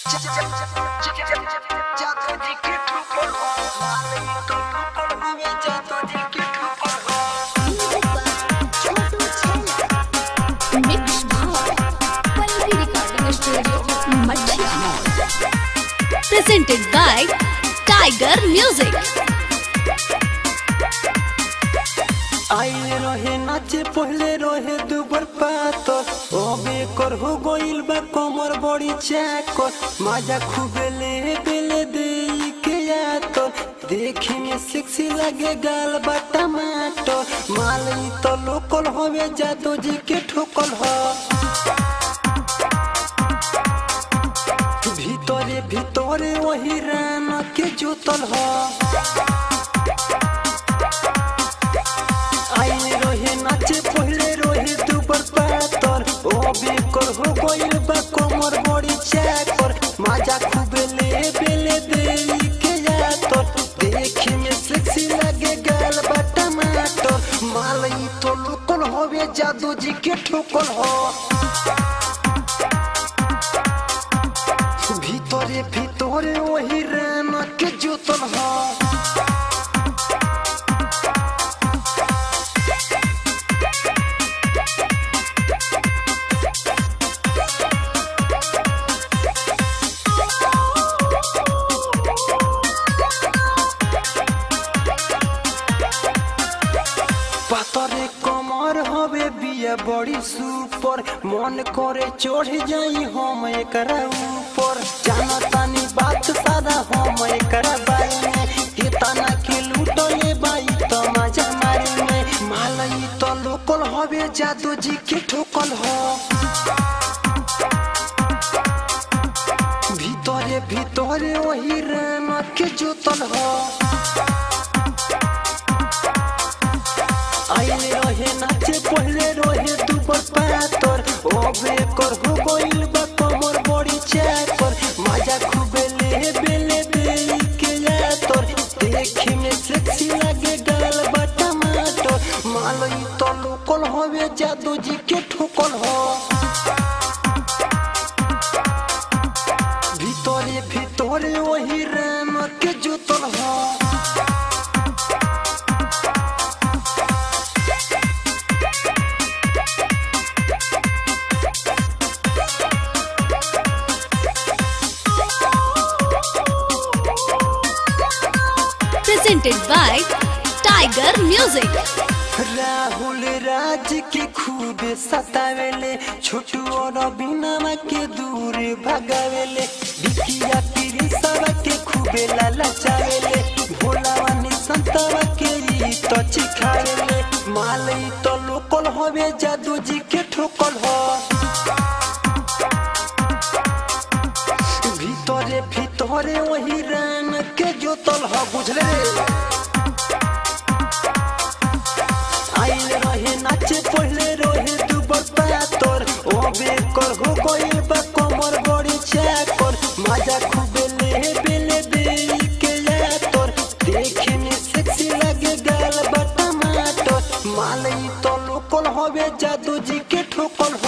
Mix Bhav. Quality recording studio, Madhya Mall. Presented by Tiger Music. आइले रहे नाचे पहले रहे दुबर पातर अबे कर हो गइल बा कमर बड़ी चाकर मजा खूबे ले बेले दे के यातर देखे में सेक्सी लगे गाल बा टमाटर मालई तो लोकल होवे जादो जी के ठोकल हो भीतरे भीतरे वही रान के जोतल हो आइले रहे नाचे पहले रहे दुबर पातर ओ बेकर हो गइल बा कमर बड़ी चाकर मजा खूबे ले बेले दे के यातर देखे में सेक्सी लगे गाल बा टमाटर मालई तो लोकल होवे जादू जी के ठोकल हो भीतरे भीतरे वही रान के जोतल हो পাতরে কমর হবে বিয়ে বড়ি সুপর মন করে চढ़ जाई हम एकरा ऊपर जानतानी बात सारा हम एकरा बारे में कितना के लूटले बाई तो मजा मारे में मालई तो लोकल হবে जादू जी के ठोकल हो ভিতরে ভিতরে ওই রানকে জোতল हो आइले रहे नाचे पहले रहे दुबर पातर ओबे कर हो गइल बा कमर बड़ी चाकर मजा खूबे ले बेले दे के यातर देखे में सेक्सी लगे गाल बा टमाटर मालई तो लोकल होवे जादू जी के ठोकल हो ভিতরে ভিতরে ওই রানকে জোতল हो Presented by Tiger Music. Rahul राज के खूब सतावेले छोटू और बिना के दूर भगावेले बिकिया पीरी सब के खूबे लालचावेले भोलावानी संतवा के री तो चिखावेले मालई तो लोकल होवे जादू जी के ठोकल हो ভিতরে ভিতরে ওই রান কে জোতল হ বুঝলে आइल रहे नाचे पहले रहे दुबर पातर ओ बेकर हो गइल बा कमर बड़ी चाकर मजा खूबे ले बेले दे के यातर देखे में सेक्सी लगे गाल बा टमाटर मालई तो लोकल होवे जादू जी के ठोकल हो